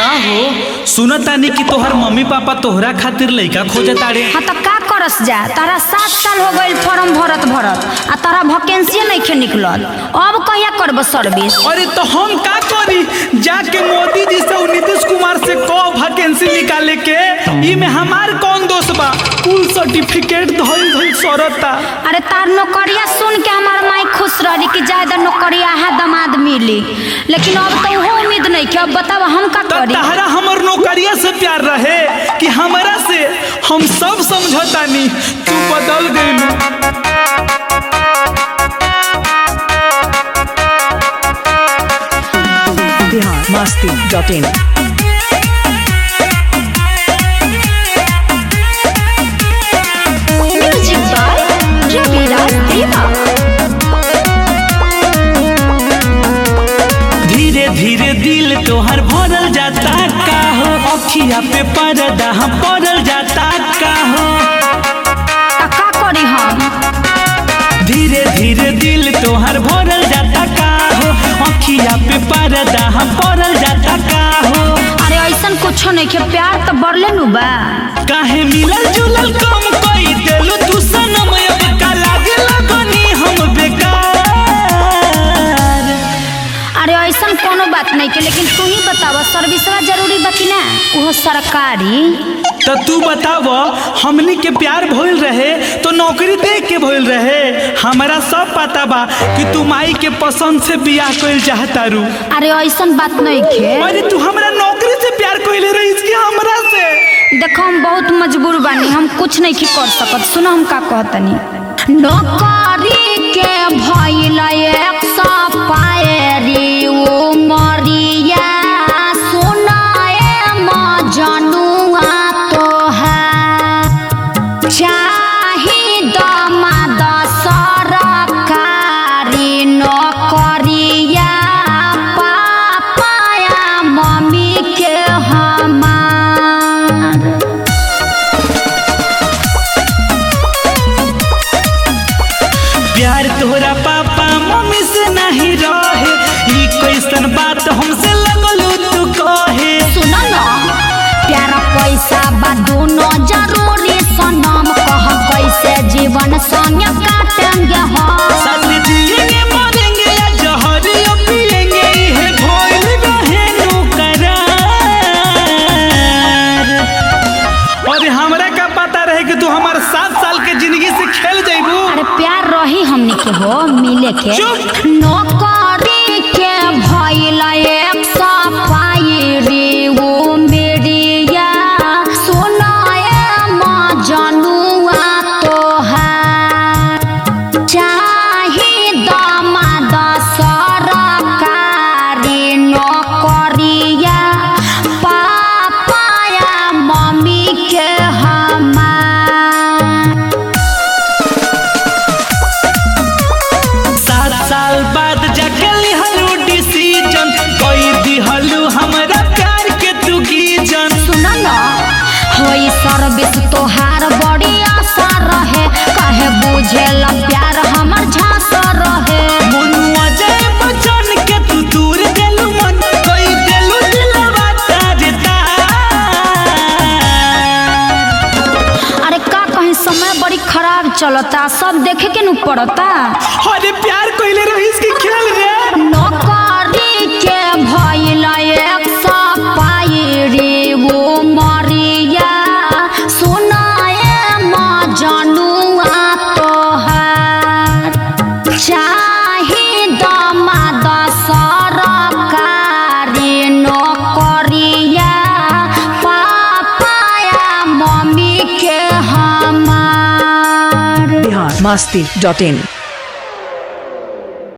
का हो सुनतानी कि तोहर मम्मी पापा तोहरा खातिर लइका खोजताड़े हाँ तो का करस जा तारा सात साल हो गइल फॉर्म भरत भरत आ तारा वैकेंसी नहीं निकलल अब कहिया करब सर्विस अरे तो हम का करी जाके मोदी जी से और नीतीश कुमार से को वैकेंसी निकाले के ई में हमार कौन दोष बा कुल सर्टिफिकेट धइल धइल सरता अरे तार नौकरिया सुन के हमार माई खुश रही कि ज्यादा नौकरिया है दमाद मिली लेकिन अब तो वो उम्मीद नहीं कि अब बताब हम का तो करी तहरा हमर नौकरिया से प्यार रहे कि हमरा से हम सब समझतानी तू बदल गइलू Bihar Masti dot in music by Raviraj देवा धीरे धीरे दिल तोहर भरल जाता का हो अखिया पे पर्दा हम पड़ल जाता का हो आ का करी हम धीरे धीरे दिल तोहर भरल जाता का हो अखिया पे पर्दा हम पड़ल जाता का हो अरे ऐसन कुछो नहीं के प्यार तो बढ़ले नु बा काहे मिलल जुलल कम कई देलू तू सनम अब का लागे लगनी हम बेकार अरे ऐसन कोनो बात नहीं के लेकिन तू ही बतावा सर्विसवा जरूरी बा कि ना वो सरकारी तो तू बताव हमनी के प्यार भइल रहे तो नौकरी देख के भइल रहे हमारा सब पता बा कि तू माई के पसंद से बियाह कइल चाहता रू अरे ऐसन बात नहीं के अरे तू हमरा नौकरी से प्यार कइले रहीस कि हमरा से देखो हम बहुत मजबूर बानी हम कुछ नहीं की कर सकत सुनो हम का कहतनी नौकरी के भइल एक सौ पायरी ओ मरिया सुनाए मजनुआ तोहार चाही दमाद सरकारी नौकरिया पापाया मम्मी के हमार प्यार तोहरा पापा मम्मी से नहीं रहे ई कैसन बात हमसे लगलू तू कहे सुन न प्यार पैसा बा दोनों जरूरी सनम कह कैसे जीवन संग काटेंगे हम साथ जिएंगे मरेंगे या जहरियो पिएंगे इहे भइल रहे नु करार और हमरा का पता रहे कि तू हमार सात साल के जिंदगी से खेल जाइबू अरे प्यार रही हमनी के हो मिले के चुप। नौकरी के भइल एक सौ पायरी वो मेरिया सुनाए मजनुआ तोहार चाही दमाद सरकारी नौकरिया पापाया मम्मी के हमार सात साल बाद जाके लिहलू डिसीजन कोई दिहलू हमरा प्यार के तू गीजन सुन न होई सर्विस तोहार बड़ी आशा रहे कहे बुझेला प्यार हमर झांसा रहे मनुआ जय बचन के तू दूर देलू मन कोई देलू दिलवा तारे तार अरे का कहीं समय बड़ी खराब चलता सब देखे के नु पड़ता अरे प्यार कोइले रहीस की खेल रे नौकरी के भइल एक सौ पायरी वो मरिया सुनाए मजनुआ तोहार चाही दमाद सरकारी नौकरिया पापाया मम्मी के हमार बिहार मस्ती डॉट इन